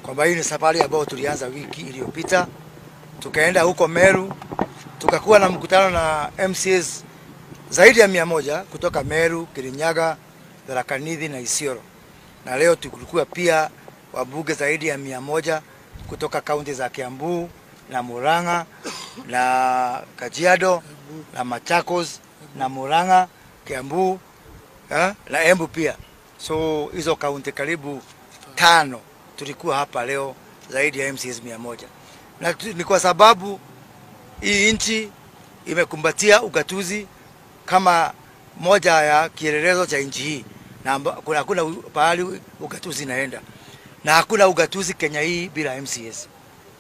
kwamba hii ni safari ambayo tulianza wiki iliyopita, tukaenda huko Meru, tukakuwa na mkutano na MCAs zaidi ya mia moja kutoka Meru, Kirinyaga, Tharaka Nithi na Isiolo, na leo tulikuwa pia wabunge zaidi ya mia moja kutoka kaunti za Kiambu na Murang'a na Kajiado na Machakos na Murang'a, Kiambu eh, na Embu pia. So hizo kaunti karibu tano tulikuwa hapa leo zaidi ya MCAs mia moja na tu- ni kwa sababu hii nchi imekumbatia ugatuzi kama moja ya kielelezo cha nchi hii, na amba- kuna- hakuna u- pahali ugatuzi inaenda, na hakuna ugatuzi Kenya hii bila MCAs.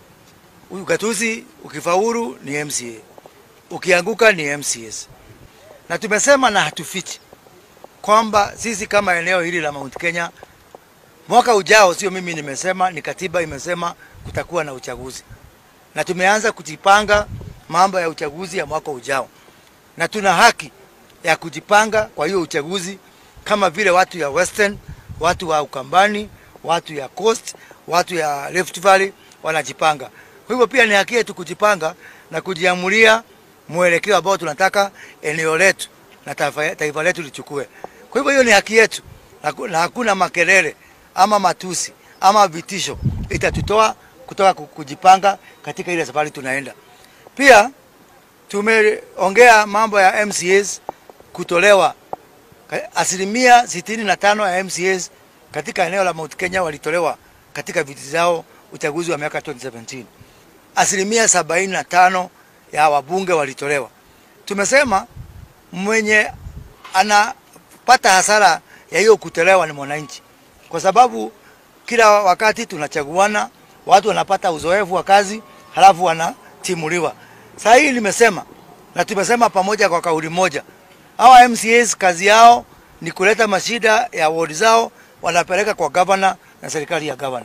Ugatuzi ukifaulu ni MCA, ukianguka ni MCAs. Na tumesema na hatufichi kwamba sisi kama eneo hili la Mount Kenya mwaka ujao, sio mimi nimesema, ni katiba imesema kutakuwa na uchaguzi, na tumeanza kujipanga mambo ya uchaguzi ya mwaka ujao, na tuna haki ya kujipanga kwa hiyo uchaguzi kama vile watu ya Western, watu wa Ukambani, watu ya Coast, watu ya Rift Valley wanajipanga. Kwa hivyo pia ni haki yetu kujipanga na kujiamulia mwelekeo ambao tunataka eneo letu na taifa, taifa letu lichukue. Kwa hivyo hiyo ni haki yetu na ku- na hakuna makelele ama matusi ama vitisho itatutoa kutoka ku- kujipanga katika ile safari tunaenda. Pia tumeongea mambo ya MCAs kutolewa Ka- asilimia sitini na tano ya MCAs katika eneo la Mount Kenya walitolewa katika viti zao uchaguzi wa miaka 2017. Asilimia sabini na tano ya wabunge walitolewa. Tumesema mwenye anapata hasara ya hiyo kutolewa ni mwananchi, kwa sababu kila wakati tunachaguana, watu wanapata uzoefu wa kazi, halafu wanatimuliwa. Saa hii nimesema na tumesema pamoja kwa kauli moja, hawa MCAs kazi yao ni kuleta mashida ya ward zao, wanapeleka kwa gavana na serikali ya gavana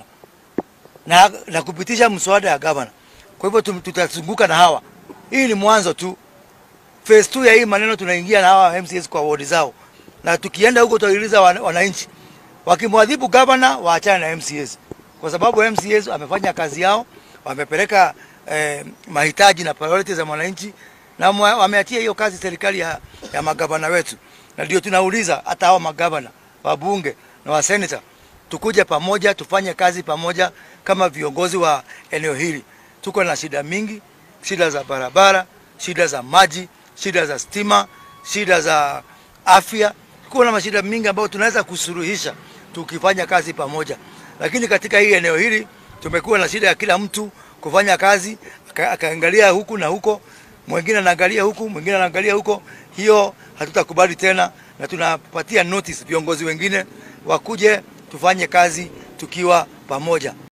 na, na kupitisha mswada ya gavana. Kwa hivyo tum- tutazunguka na hawa. Hii ni mwanzo tu, phase 2 ya hii maneno tunaingia na hawa MCAs kwa ward zao, na tukienda huko tutauliza wan- wananchi wakimwadhibu gavana waachane na MCAs, kwa sababu MCAs wamefanya kazi yao, wamepeleka eh, mahitaji na priorities za mwananchi na mwa- wameachia hiyo kazi serikali ya, ya magavana wetu, na ndio tunauliza hata hao magavana, wabunge na waseneta tukuje pamoja tufanye kazi pamoja kama viongozi wa eneo hili. Tuko na shida mingi, shida za barabara, shida za maji, shida za stima, shida za afya. Tuko na mashida mingi ambayo tunaweza kusuluhisha tukifanya kazi pamoja, lakini katika hii eneo hili tumekuwa na shida ya kila mtu kufanya kazi aka- akaangalia huku na huko, mwingine anaangalia huku, mwingine anaangalia huko. Hiyo hatutakubali tena, na tunapatia notice viongozi wengine wakuje tufanye kazi tukiwa pamoja.